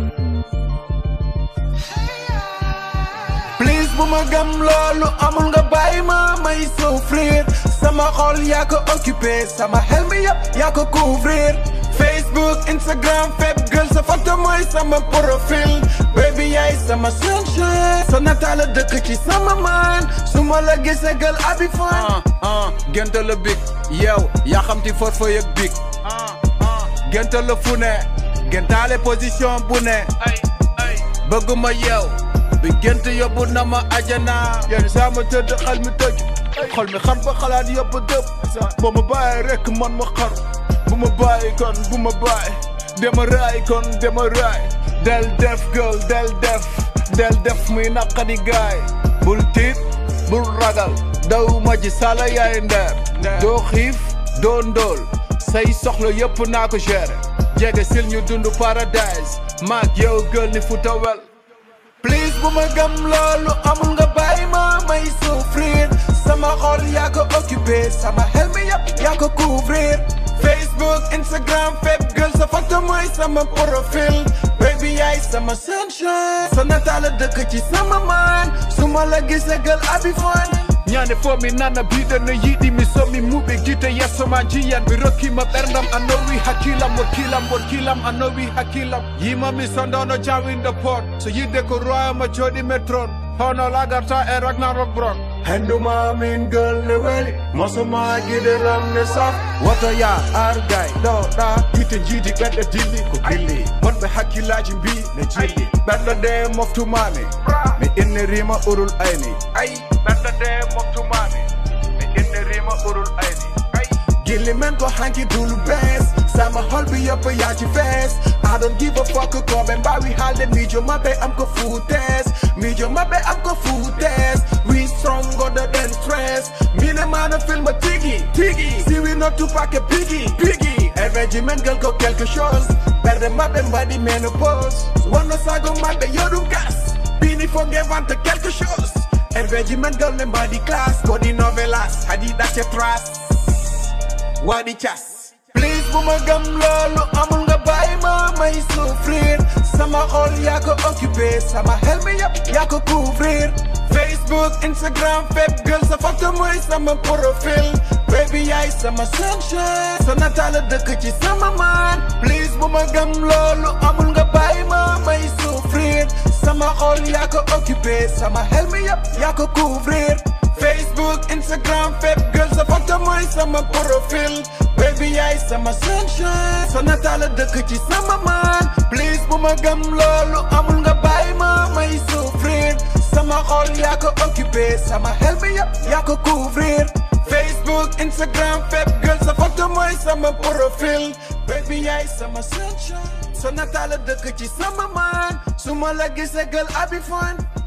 please bu ma gëm loolu amul nga bàyyi ma may souffrir sama xol yaa ko occupé sama xel mi yëpp yaa ko couvrir Facebook Instagram fépp gël sa photo mooy sama profil baby yaay sama sunshine sa nataala dëkk ci sama man su ma la gisee gël abi fan ah ah gént la big yow yaa xam ti for fa yëg big ah ah gént la fu ne géntaale position bu ne ay ay bëgguma yow bi gént yóbbu na ma ajana yenn saa ma tëdd xel mi tëj xol mi xam ba xalaat yóbbu dëpp boo ma bàyyi rek man ma xar bu ma bàyyi kon bu ma bàyyi dema raay kon dema raay del def girl del def del def muy naqadi gaay bul tiit bul ragal daw ma ji sala yaay ndeer doo xiif doo ndóol say soxla yëpp naa ko gérer jege sil ñu dund paradise maag yow gël ni futa wel please bu ma gëm loolu amul nga bàyyi ma may souffrir sama xol yaa ko occupé sama xel mi yëpp yaa ko couvrir Facebook Instagram fépp gël sa photo mooy sama profil baby yaay sama sunshine sa nataala dëkk ci sama man su ma la gisee gël abi fan ñaane fo mi nana biɗano yiɗi mi somi muɓe gite yesso ma jiyan mi rokkima ɓerdam a nowi hakkilam wakkilam wonkilam a nowi hakkillam yimami sondono jawinde pot so yidde ko royama jooɗi metron hono lagarta e ragnarok bron henduma min gël ne weli mosuma gide lam ne saf woto ya argay ɗo ɗa yite jiidi ɓeɗɗo dilli ko dilli wonɓe hakkillaji mbi ne jilli ɓeɗɗo de moftumami mi innirima urul ayni ay ɓeɗɗo de moftumami mi innirima urul ayni gilli men ko hanki dulu bes sama hol bi yëpp yaa ci fees I don't give a fuck ko ɓe mbawi haalde miijo maɓɓe am ko fuutes miijo maɓɓe am ko fuutes we stronger than stress mine mana filma tigi tigi si we not Tupac e Biggie Biggie évéji men gel ko quelque chose ɓerde maɓɓe mbaɗi ménopause wonno sago maɓɓe yoɗum gas bini fo nge vante quelque chose évéji men gel ne mbaɗi classe koɗi novelas haɗi ɗacce trace waɗi cas please bu ma gëm loolu amul nga bàyyi ma may souffrir sama xol yaa ko occupé sama xel mi yëpp yaa ko couvrir Facebook Instagram fépp gël sa photo mooy sama profil baby yaay sama sunshine sa nataala dëkk ci sama man please bu ma gëm loolu amul nga bàyyi ma may souffrir sama xol yaa ko occupé sama xel mi yëpp yaa ko couvrir Facebook Instagram fépp gël sa photo mooy sama profil baby yaay sama sunshine sa nataala dëkk ci sama man please bu ma gëm loolu amul nga bàyyi ma may souffrir sama xol yaa ko occupé sama xel mi yëpp yaa ko couvrir Facebook Instagram fépp gël sa photo mooy sama profil baby yaay sama sunshine sa nataala dëkk ci sama man su ma la gisee gël abi fan